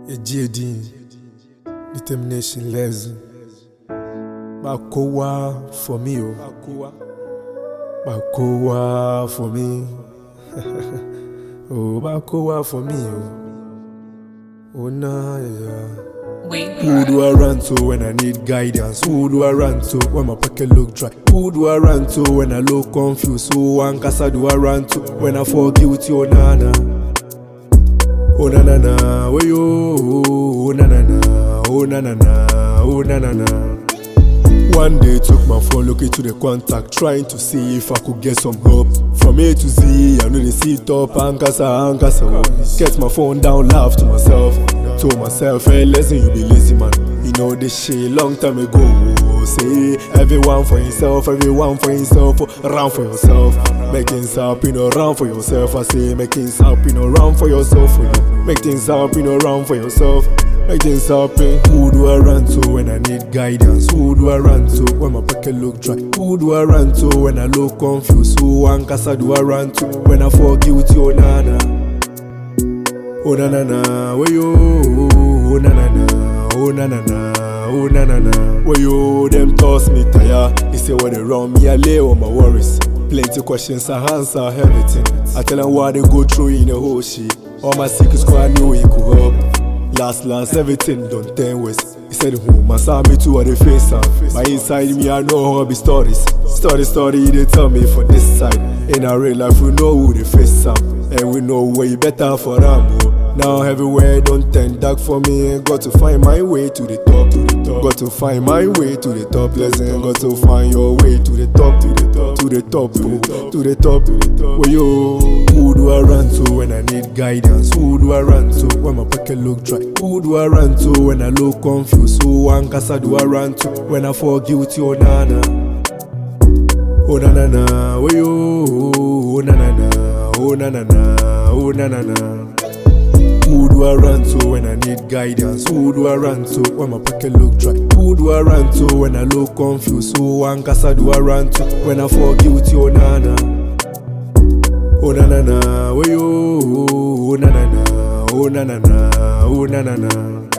Ejidin, determination lesson. Bakowa for me, oh. Bakowa for me. oh, Bakowa for me, oh. Oh, nah, yeah. Wait, Who do I run to when I need guidance? Who do I run to when my pocket look dry? Who do I run to when I look confused? Who one casa do I run to when I fall guilty? Oh na na, oh na na na, oh yo, oh na na na, oh na na na, oh na na na. One day took my phone looking to the contact trying to see if I could get some help From A to Z, I know they sit up, ankasa, ankasa oh. Get my phone down, laugh to myself Told myself, hey listen you be lazy man You know this shit long time ago oh. Say, everyone for himself, everyone for himself oh. Run for yourself Make things happen, oh, run for yourself I say, make things happen, oh, run for yourself for you Make things happen, oh, run for yourself Make things happen. Who do I run to when I need guidance? Who do I run to when my pocket look dry? Who do I run to when I look confused? Who one casa do I run to when I fall guilty? Oh na na, oh na na na, where yo? Oh na na na, oh na na na, oh na na na. Where yo? Them toss me tire. They say what they wrong me, I lay on my worries. Plenty questions, I answer everything. I tell them what they go through in the whole shit. All my secrets, cause I knew it could help. Last, last, everything done ten west. He said, Who my saw me too, or the face am. My inside me, I know how be stories. Story, story, they tell me for this side. In our real life, we know who the face am. And we know way better for them. oh. Now everywhere don't turn dark for me. Got to find my way to the top, to the top. Got to find my way to the top. Listen, got to find your way to the top, to the top, to the top, oh. to the top, to the top. Well, yo, who do I run to when I need guidance? Who do I run to when my pocket look dry? Who do I run to when I look confused? Who one casa do I run to when I fall guilty? Oh na na, oh na na na, well, yo, oh na na na, oh na na na, oh na na na. Who do I run to when I need guidance? Who do I run to when my pocket look dry? Who do I run to when I look confused? Who one casa do I run to when I fall guilty? Oh na na, oh na na na, where yo? Oh na na na, oh na na na, oh na na na.